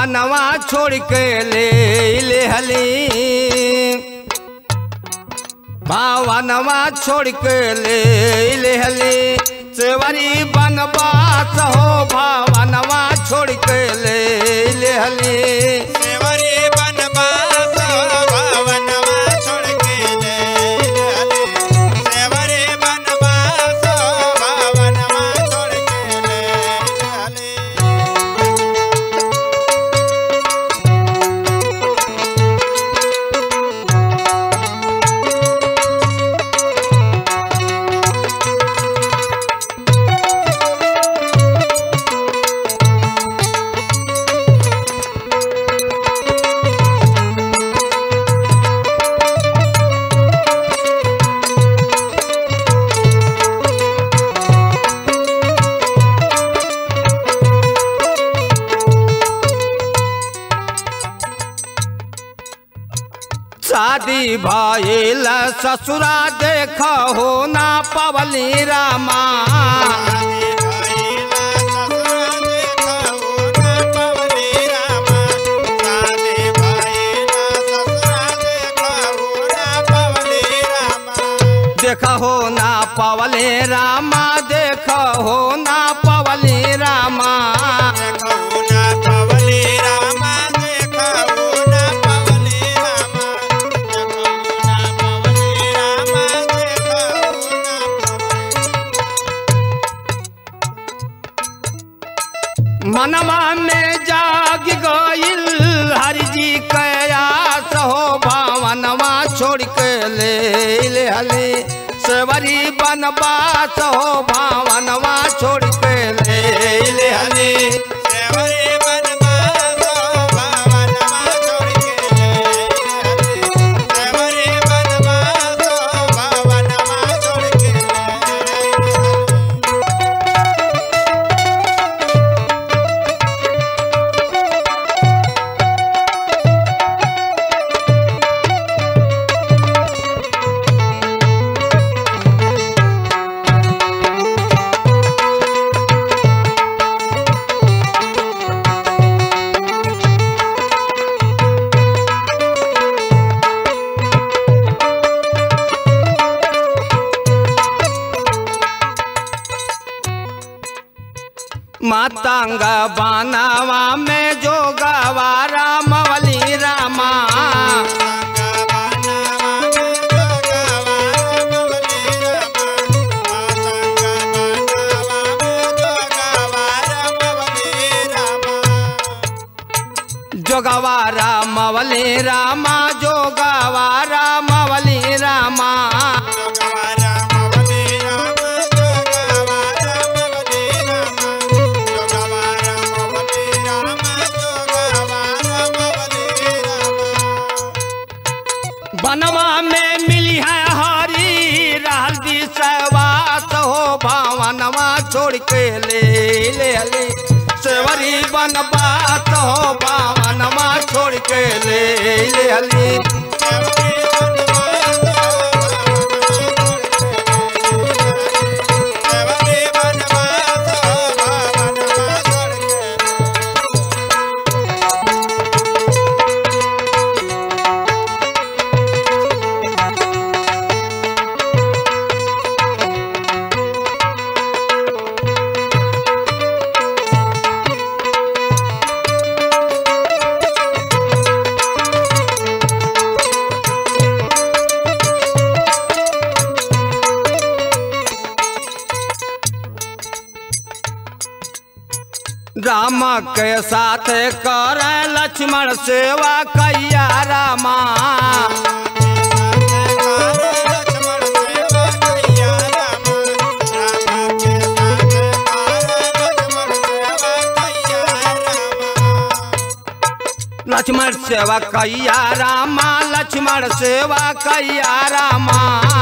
भावनवा छोड़ के ले ले हली भावनवा छोड़ के ले ले हली सेवरी बनवास हो भावनवा छोड़ के ले ले हली सेवरी बनवास भावनवा छोड़ के ले हले सेवरी बनवास भावनवा छोड़ के ले हले शादी भइल ससुरा देख हो ना पवली रामा आदि भइला ससुरा देखौ ना पवनी रामा आदि भइला ससुरा देखौ ना पवनी रामा देख हो ना पवले रामा देख हो ना पवली रामा देखौ ना पवनी रामा देखौ ना पवनी रामा देखौ ना पवनी रामा देखौ ना मनवा में जाग गइल हरि जी कयास हो भावनवा छोड़ के ले ले हले सेवरी बनवास हो भावनवा छोड़ के ले ले हले सेवरी बनवास भावनवा छोड़ के ले हले सेवरी बनवास भावनवा छोड़ के ले हले मातांग बानावा में जो गवारा मवली रामा जोगवारा मवली रामा जोगवारा मवली रामा बनवा में मिली है हरी रहल दी सहवास हो भावनवा छोड़ के ले ले ले सेवरी बनवास हो भावनवा छोड़ के ले ले ले राम के साथ कर लक्ष्मण सेवा कैया रामा लक्ष्मण सेवा कैया रामा लक्ष्मण सेवा कैया रामा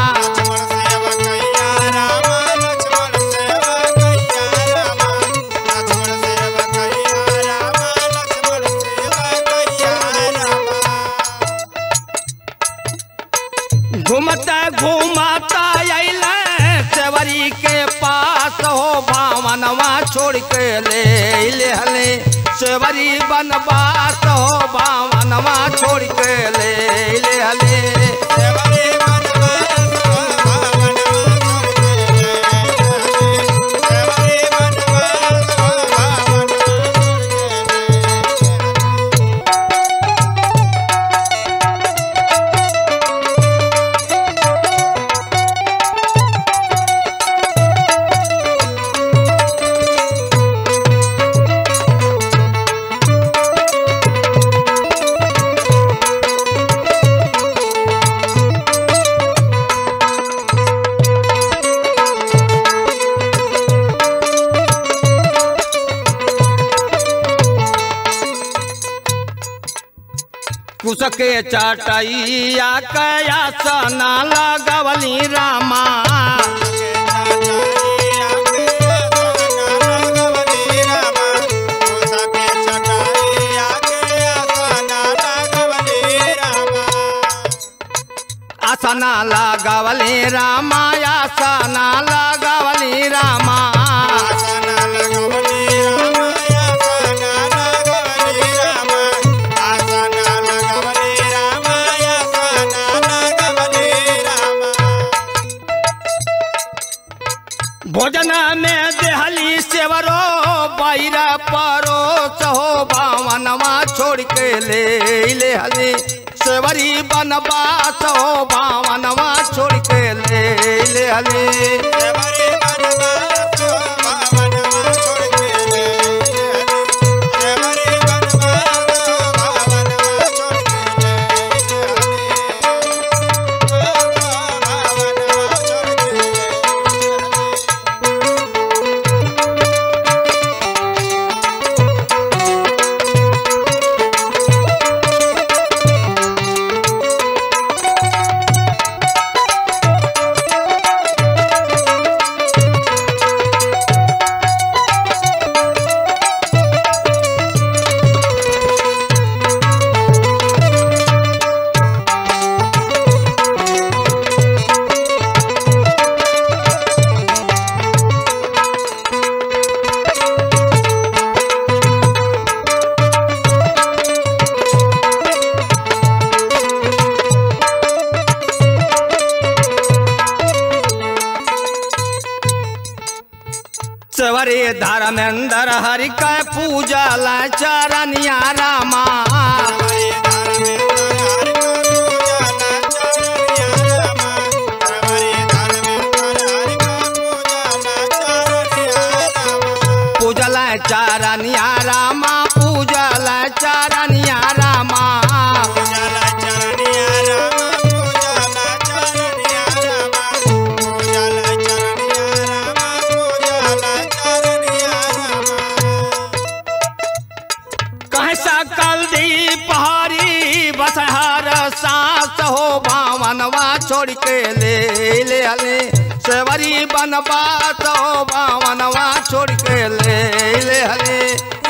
घूमता घूमता अल सेवरी के पास हो भावनवा छोड़ के ले ले हले सेवरी बन बनवास हो भावनवा छोड़ के ले ले हले सेवरी बनवास भावनवा छोड़ के ले सेवरी बनवास भावनवा छोड़ के ले कुसके चटैया कया सना लगवली रामा आसना लगवली रामा आसना लगवली रामा भोजन में देहली सेवरो बैरा परोस हो भावनवा छोड़ के ले ले हली सेवरी बनवास हो भावनवा छोड़ के ले ले हली सेवरी धर्मेंद्र हरि के पूजा ला चरनिया रामा पूजा ला चरनिया रामा पूजा ला चरनिया रामा कहे सकल दी पहाड़ी बसहर सास हो भावनवा छोड़ के ले ले हले सेवरी बनवास हो भावनवा छोड़ के ले ले हले